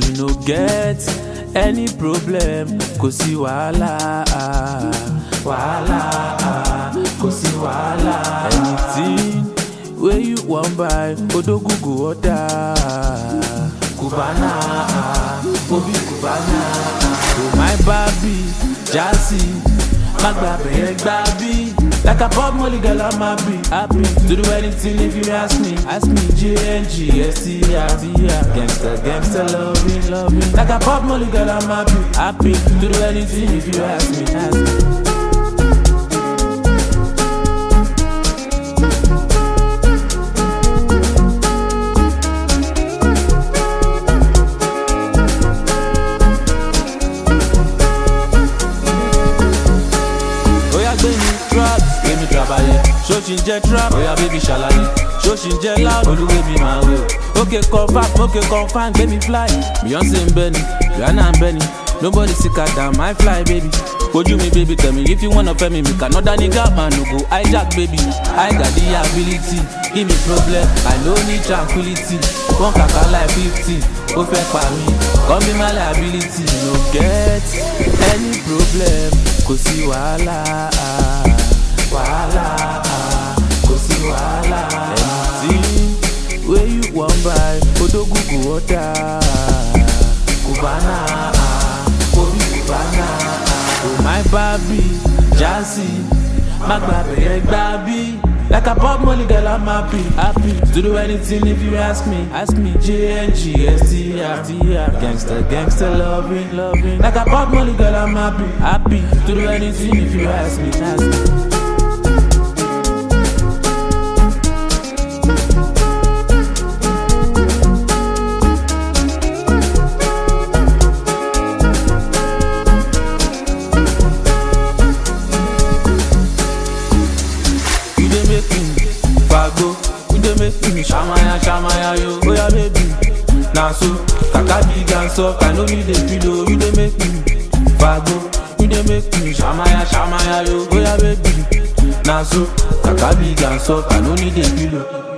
you no get any problem kò sí wàhálà wàhálà kò sí wàhálà anything wey you wan buy odogun go order cubana obi cubana oh my baby jazzy má gba bẹ̀yẹn gbá bí. Like a pop molly girl, I'm happy, happy To do anything if you ask me Ask me G-N-G, S-T-R, Gangsta, gangsta, loving, loving Like a pop molly girl, I'm happy, happy To do anything if you ask me, ask me Oya gbé mi trap, gbé mi trabayẹ. Ṣó ṣì ń jẹ́ trap? Oya baby ṣàlàyé. Ṣó ṣì ń jẹ́ loud? Olúwe mi máa wẹ̀ o. Ókè confam, ókè confam, gbé mi fly. Beyonce ń bẹ́ ni, Rihanna ń bẹ́ ni. Nobody sick her down, my fly baby. Ojú mi baby tell me if you wanna fẹ́ mi, mi kà another nigga man no go hijack baby. I got the ability, give me problem, I no need tranquility. Wọ́n kàkà like fifty, ó fẹ́ pa mí. Come be my liability, no get any problem, kò sí wàhálà. Wàhálà, kò sí wàhálà. Anything wey you wan buy, odogun go order. Cubana, obi Cubana. Oh my baby, jazzy, má gba bẹ̀yẹn gbá bí. Like a pop molly girl, I'm happy, happy to do anything if you ask me. Ask me, G-N-G, S-T-R, Gangsta, gangsta, loving, loving. Like a pop molly girl, I'm happy, happy to do anything if you ask me. Ask me. You dey make me fago, you dey make me shamaya shamaya yo. Oya baby, na so kaka big and soft, I no need a pillow. You dey make me fago, you dey make me shamaya shamaya yo. Oya baby, na so kaka big and soft, I no need a pillow.